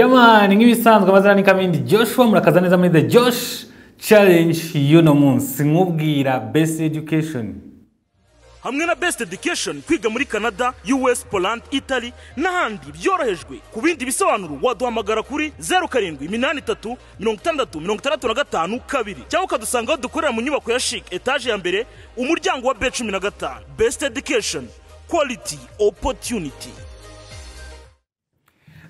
yamani nk'ibisanzwe amazina ni kamindi joshua murakaza neza muri the josh challenge y'uno munsi nkubwira best education hamwe na best education kwiga muri canada us poland italy n'ahandi byorohejwe ku bindi bisobanuro waduhamagara kuri 0783 665 kabiri cyangwa ukadusanga aho dukorera mu nyubako ya chic etaje ya mbere umuryango wa b15 best education quality opportunity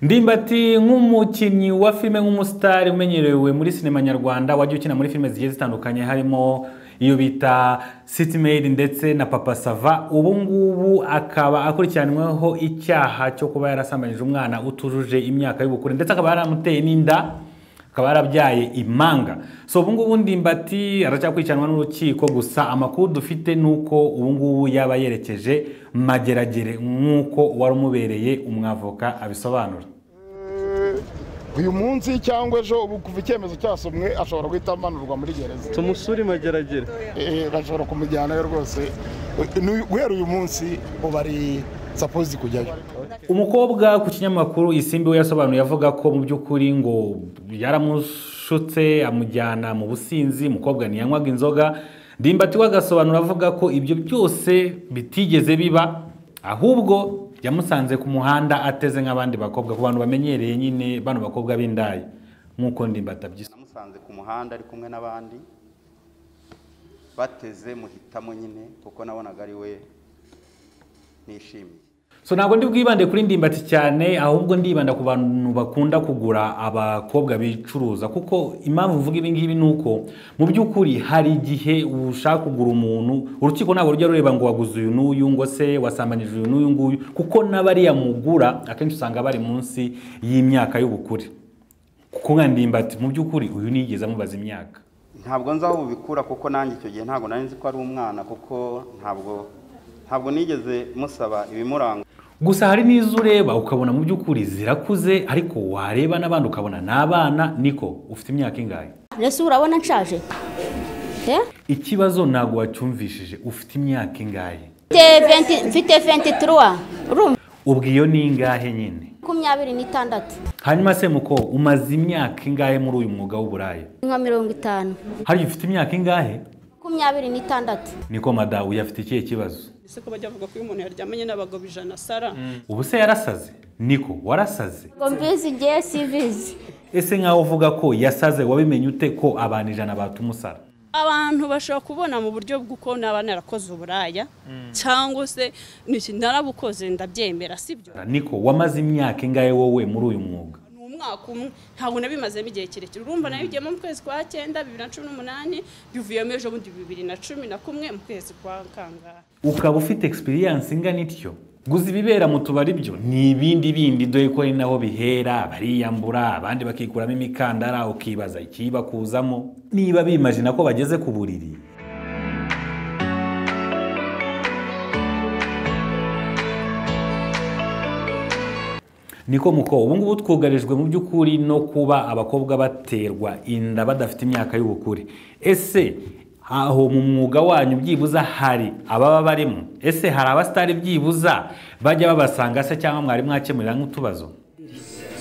ndimbati nk'umukinnyi wa filime nk'umusitari umenyerewe muri sinema nyarwanda wajya ukina muri filime zigiye zitandukanye harimo iyo bita city made ndetse na papa sava ubu ngubu akaba akurikiranyweho icyaha cyo kuba yarasambanyije umwana utujuje imyaka y'ubukure ndetse akaba yaramuteye n'inda akaba yarabyaye impanga so ubu ngubu ndimbati aracyakurikiranwa n'urukiko gusa amakuru dufite ni uko ubu ngubu yaba yerekeje mageragere nk'uko wari umubereye umwavoka abisobanura uyu munsi cyangwa ejo ubu kuva icyemezo cyasomwe ashobora guhita amanurwa muri gereza tumusure mageragere Eh, bashobora kumujyanayo rwose Ni- guhera uyu munsi ubu ari sapozi kujyayo umukobwa ku kinyamakuru isimbi we yasobanuye avuga ko mu by'ukuri ngo yaramushutse amujyana mu businzi umukobwa ntiyanywaga inzoga ndimbati we agasobanura avuga ko ibyo byose bitigeze biba ahubwo yamusanze ku muhanda ateze nk'abandi bakobwa ku bantu bamenyereye nyine bano bakobwa b'indayi nk'uko ndimbati abyisa namusanze ku muhanda ari kumwe n'abandi bateze muhitamo nyine kuko nabonaga ari we nishimiye so ntabwo ndi bwibande kuri ndimbati cyane ahubwo ndibanda ku bantu bakunda kugura abakobwa bicuruza kuko impamvu mvuga ibi ngibi ni uko mu by'ukuri hari igihe ushaka kugura umuntu urukiko ntabwo rujya rureba ngo waguze uyu n'uyu ngo se wasambanyije uyu n'uyu nguyu kuko n'abariya mugura akenshi usanga bari munsi y'imyaka y'ubukure kuko nka ndimbati mu by'ukuri uyu nigeze amubaza imyaka ntabwo nzi aho bubikura kuko nanjye icyo gihe ntabwo nari nzi ko ari umwana kuko ntabwo ntabwo nigeze musaba ibimuranga gusa hari n'izo ureba ukabona mu by'ukuri zirakuze ariko wareba n'abandi ukabona ni abana niko ufite imyaka ingahe mbese urabona nshaje Eh? ikibazo ntabwo wacyumvishije ufite imyaka ingahe Mfite 20 mfite 23 urumva ubwo iyo ni ingahe nyine makumyabiri n'itandatu hanyuma se muko umaze imyaka ingahe muri uyu mwuga w'uburaya nka mirongo itanu hariya ufite imyaka ingahe makumyabiri n'itandatu niko madawu yafite ikihe kibazo ese ko bajya bavuga ko iyo umuntu yaryamanye n'abagabo ijana sara ubu se yarasaze niko warasaze ngo mbizi igihe sibizi ese nkaho uvuga ko yasaze wabimenye ute ko abantu ijana batumusara abantu bashobora kubona mu buryo bw'uko naba narakoze uburaya cyangwa se ni iki narabukoze ndabyemera sibyo niko wamaze imyaka ingahe wowe muri uyu mwuga ni umwaka umwe ntabwo nabimazemo igihe kirekire urumva nabigiyemo mu kwezi kwa cyenda bibiri na cumi n'umunani bivuyemo ejo bundi bibiri na cumi na kumwe mu kwezi kwa kangahe ukaba ufite experience ingana ityo guza ibibera mu tubari byo ni ibindi bindi dore ko ari naho bihera bariyambura abandi bakikuramo imikandara ukibaza ikibakuzamo niba bimajina ko bageze ku buriri niko muko ubu ngubu twugarijwe mu by'ukuri no kuba abakobwa baterwa inda badafite imyaka y'ubukure ese aho mu mwuga wanyu byibuza hari ababa barimo ese hari abasitari byibuza bajya babasanga se cyangwa mwari mwakemurira nk'utubazo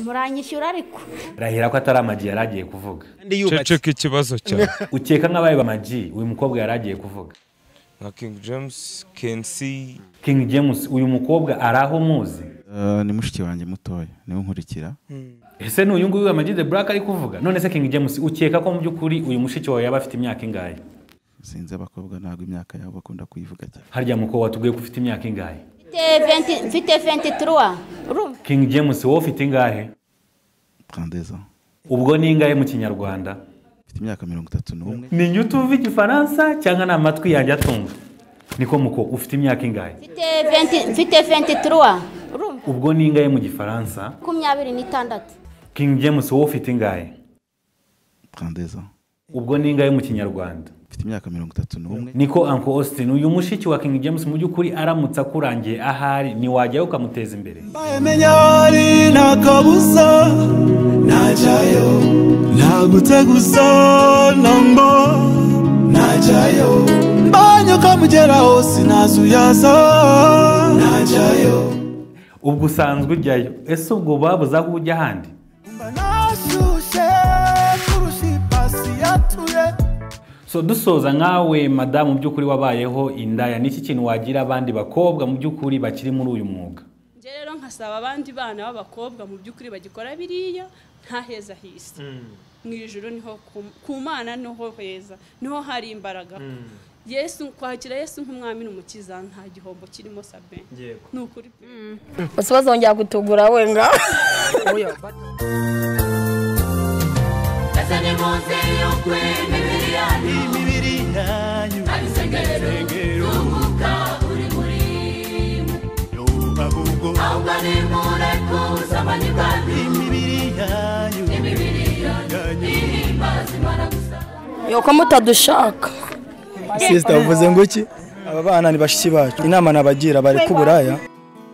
muranyishyura ariko rahera ko atari amagi yari agiye kuvuga kandi yubatse ceceka ikibazo cyawe ukeka nk'abaye amagi uyu mukobwa yari agiye kuvuga nka king james kensi king james uyu mukobwa ari aho muzi Eh, ni mushiki wanjye mutoya niwe nkurikira ese ni uyu nguyu amagi de buraka ari kuvuga none se king james ukeka ko mu by'ukuri uyu mushiki wawe yaba afite imyaka ingahe sinzi abakobwa ntabwo imyaka yabo bakunda kuyivuga cyane harya mukobwa watubwiye ko ufite imyaka ingahe mfite 20 mfite 23 urumva king james wowe ufite ingahe trandeza ubwo ni ingahe mu kinyarwanda mfite imyaka mirongo itatu n'umwe ni njye utuva igifaransa cyangwa ni amatwi yanjye atumva niko muko ufite imyaka ingahe mfite 20 mfite 23 urumva ubwo ni ingahe mu gifaransa makumyabiri n'itandatu king james wowe ufite ingahe trandeza ubwo ni ingahe mu kinyarwanda mfite imyaka mirongo itatu n'umwe niko uncle austin uyu mushiki wa king james mu by'ukuri aramutse akurangiye ahari ntiwajyayo ukamuteza imbere menya hari nta kabuza najyayo nagutse gusa namba najyayo mbanyo kamugeraho sinazuyaza najyayo ubwo usanzwe ujyayo ese ubwo babuze aho ujya ahandi nashyushye kurusha ipasi yatuye so dusoza nkawe madamu mu by'ukuri wabayeho indaya ni iki kintu wagira abandi bakobwa mu by'ukuri bakiri muri uyu mwuga njye rero nkasaba abandi bana b'abakobwa mu by'ukuri bagikora biriya nta heza hisi mu ijoro niho ku- ku mana niho heza niho hari imbaraga yesu kwakira yesu nk'umwami n'umukiza nta gihombo kirimo sabe ni ukuri pe usibazongera kutugura wenga imibiri yanyu abisengero yumva ahubwo imibiri yanyu yuko mutadushaka sisita uvuze ngo iki aba bana ni bashiki bacu inama nabagira bari ku buraya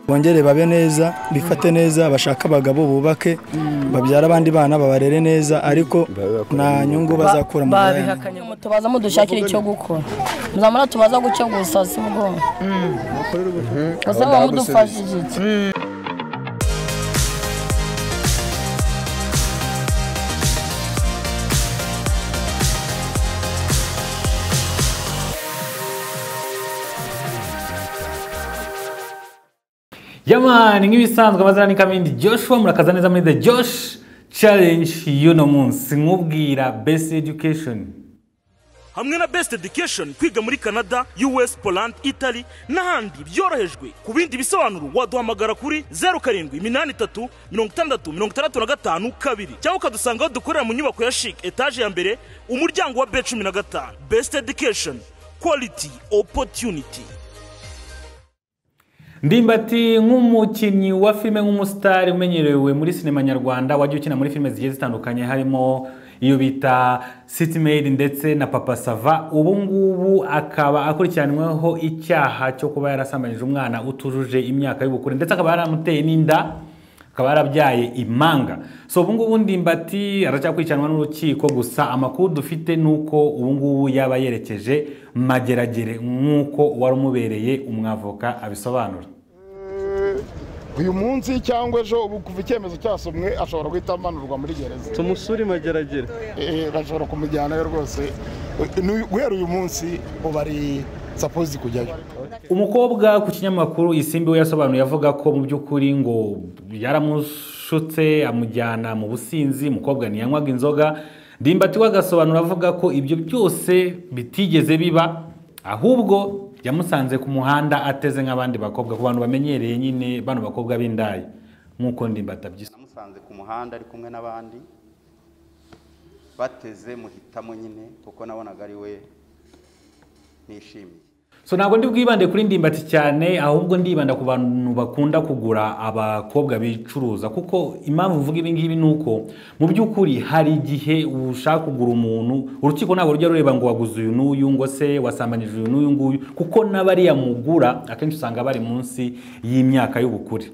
bongere babe neza bifate neza bashake abagabo bubake babyara abandi bana babarere neza ariko nta nyungu bazakura mu buraya mutubaza mudushakira icyo gukora muzamura tubaza gucyo gusa si bwo usanga mudufashije iki yamani nk'ibisanzwe amazina ni kamindi joshua murakaza neza muri the josh challenge y'uno munsi nkubwira best education hamwe na best education kwiga muri canada us poland italy n'ahandi byorohejwe ku bindi bisobanuro waduhamagara kuri 07835665 cyangwa ukadusanga aho dukorera mu nyubako ya chic etage ya mbere umuryango wa b15 best education quality opportunity ndimbati nk'umukinnyi wa filime nk'umusitari umenyerewe muri sinema nyarwanda wajya ukina muri filime zigiye zitandukanye harimo iyo bita sitimeyidi ndetse na papa sava ubu ngubu akaba akurikiranyweho icyaha cyo kuba yarasambanyije umwana utujuje imyaka y'ubukure ndetse akaba yaramuteye n'inda akaba yarabyaye imanga so ubu ngubu ndimbati aracyakurikiranwa n'urukiko gusa amakuru dufite ni uko ubu ngubu yaba yerekeje mageragere nk'uko uwari umubereye umwavoka abisobanura uyu munsi cyangwa ejo ubu kuva icyemezo cyasomwe ashobora guhita amanurwa muri gereza tumusure mageragere Eh, bashobora kumujyanayo rwose Ni- guhera uyu munsi ubu ari sapozi kujyayo umukobwa ku kinyamakuru isimbi we yasobanuye avuga ko mu by'ukuri ngo yaramushutse amujyana mu businzi umukobwa ntiyanywaga inzoga ndimbati we agasobanura avuga ko ibyo byose bitigeze biba ahubwo yamusanze ku muhanda ateze nk'abandi bakobwa ku bantu bamenyereye nyine bano bakobwa b'indaya nk'uko ndimbati abyisa namusanze ku muhanda ari kumwe n'abandi bateze muhitamo nyine kuko nabonaga ari we nishimiye so ntabwo ndi bwibande kuri ndimbati cyane ahubwo ndibanda ku bantu bakunda kugura abakobwa bicuruza kuko impamvu mvuga ibi ngibi ni uko mu by'ukuri hari igihe ushaka kugura umuntu urukiko ntabwo rujya rureba ngo waguze uyu n'uyu ngo se wasambanyije uyu n'uyu nguyu kuko n'abariya mugura akenshi usanga bari munsi y'imyaka y'ubukure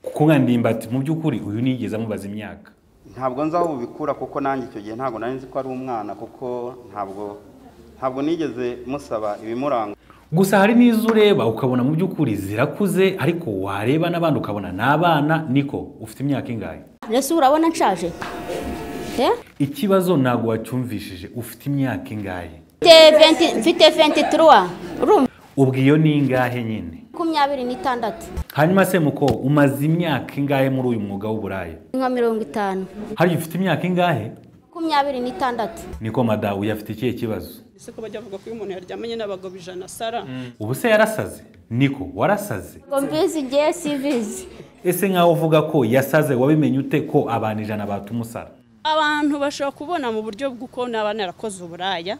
kuko nka ndimbati mu by'ukuri uyu niyigeze amubaza imyaka ntabwo nzi aho bubikura kuko nanjye icyo gihe ntabwo nari nzi ko ari umwana kuko ntabwo ntabwo nigeze musaba ibimuranga gusa hari n'izo ureba ukabona mu by'ukuri zirakuze ariko wareba n'abandi ukabona ni abana niko ufite imyaka ingahe mbese urabona nshaje Eh? ikibazo ntabwo wacyumvishije ufite imyaka ingahe Mfite 20 mfite 23 urumva ubwo iyo ni ingahe nyine makumyabiri n'itandatu hanyuma se muko umaze imyaka ingahe muri uyu mwuga w'uburaya nka mirongo itanu hariya ufite imyaka ingahe makumyabiri n'itandatu niko madawu yafite ikihe kibazo ese ko bajya bavuga ko iyo umuntu yaryamanye n'abagabo ijana sara ubu se yarasaze niko warasaze ngo mbizi ngewe sibizi ese nkaho uvuga ko yasaze wabimenye ute ko abantu ijana batumusara abantu bashobora kubona mu buryo bw'uko naba narakoze uburaya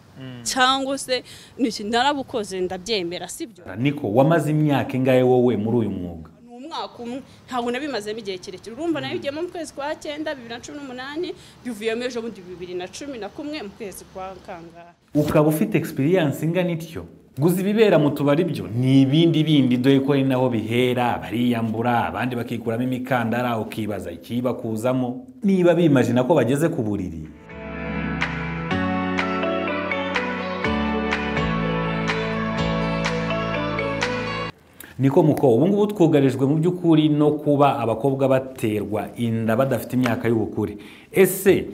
cyangwa se niki narabukoze ndabyemera sibyo niko wamaze imyaka ingahe wowe muri uyu mwuga ni umwaka umwe ntabwo nabimazemo igihe kirekire urumva nabigiyemo mu kwezi kwa cyenda bibiri na cumi n'umunani bivuyemo ejo bundi bibiri na cumi na kumwe mu kwezi kwa kangahe ukaba ufite experience ingana ityo guza ibibera mu tubari byo ni ibindi bindi dore ko ari naho bihera bariyambura abandi bakikuramo imikandara ukibaza ikibakuzamo niba bimajina ko bageze ku buriri niko muko ubu ngubu twugarijwe mu by'ukuri no kuba abakobwa baterwa inda badafite imyaka y'ubukure ese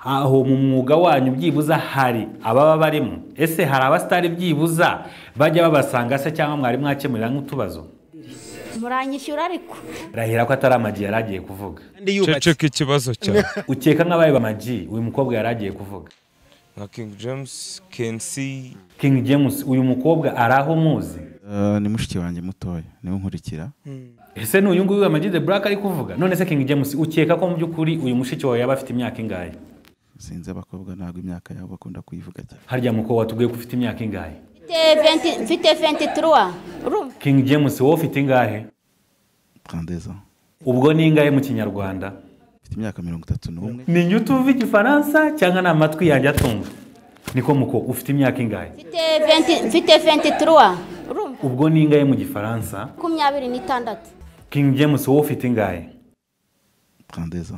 aho mu mwuga wanyu byibuza hari ababa barimo ese hari abasitari byibuza bajya babasanga se cyangwa mwari mwakemurira nk'utubazo muranyishyura ariko rahera ko atari amagi yari agiye kuvuga ceceka ikibazo cyane ukeka nk'abaye amagi uyu mukobwa yari agiye kuvuga nka king james can see king james uyu mukobwa ari aho muzi Eh, ni mushiki wanjye mutoya niwe nkurikira ese ni uyu nguyu amagi the black ari kuvuga none se king james ukeka ko mu by'ukuri uyu mushiki wawe yaba afite imyaka ingahe sinzi abakobwa ntabwo imyaka yabo bakunda kuyivuga cyane harya mukobwa watubwiye ko ufite imyaka ingahe mfite 20 mfite 23 urumva king james wowe ufite ingahe trandeza ubwo ni ingahe mu kinyarwanda mfite imyaka mirongo itatu n'umwe ni njye utumva igifaransa cyangwa ni amatwi yanjye atumva niko muko ufite imyaka ingahe mfite 20 mfite 23 urumva ubwo ni ingahe mu gifaransa makumyabiri n'itandatu king james wowe ufite ingahe trandeza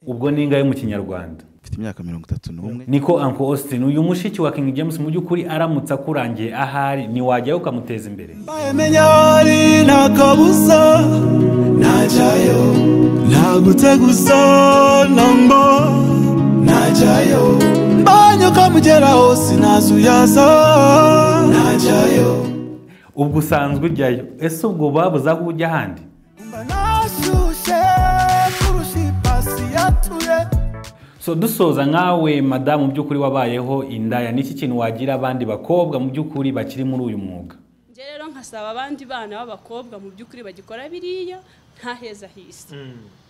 ubwo ni ingahe mu kinyarwanda mfite imyaka mirongo itatu n'umwe niko uncle austin uyu mushiki wa king james mu by'ukuri aramutse akurangiye ahari ntiwajyayo ukamuteza imbere menya hari nta kabuza najyayo ntagutse gusa nombo najyayo mbanye ukamugeraho sinazuyaza najyayo ubwo usanzwe ujyayo ese ubwo babuze aho ujya ahandi nashyushye kurusha ipasi yatuye so dusoza nkawe madamu mu by'ukuri wabayeho indaya niki kintu wagira abandi bakobwa mu by'ukuri bakiri muri uyu mwuga njye rero nkasaba abandi bana b'abakobwa mu by'ukuri bagikora biriya nta heza hisi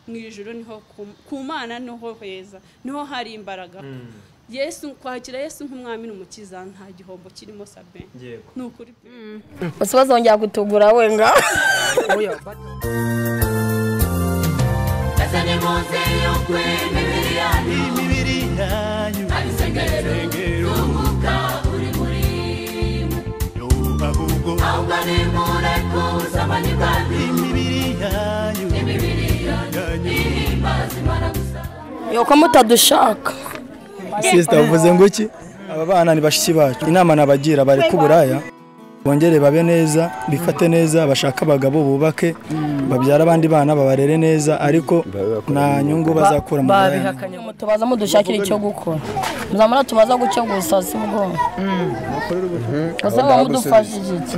mu ijoro niho ku- ku mana niho heza niho hari imbaraga yesu kwakira yesu nk'umwami n'umukiza nta gihombo kirimo sabe ni ukuri pe gusa bazongera kutugura wenga imibiri yanyu tunguka uri muri mwe ahubwo ahubwo ni mureko uzamanye kandi imibiri yanyu imibiri yanyu ihimbaza imana gusa yuko mutadushaka sisita uvuze ngo iki aba bana ni bashiki bacu inama nabagira bari ku buraya bongere babe neza bifate neza bashake abagabo bubake babyara abandi bana babarere neza ariko nta nyungu bazakura mu buraya mutubaza mudushakire icyo gukora muzamara tubaza gucyo gusa si bwo gusa muba mudufashije iki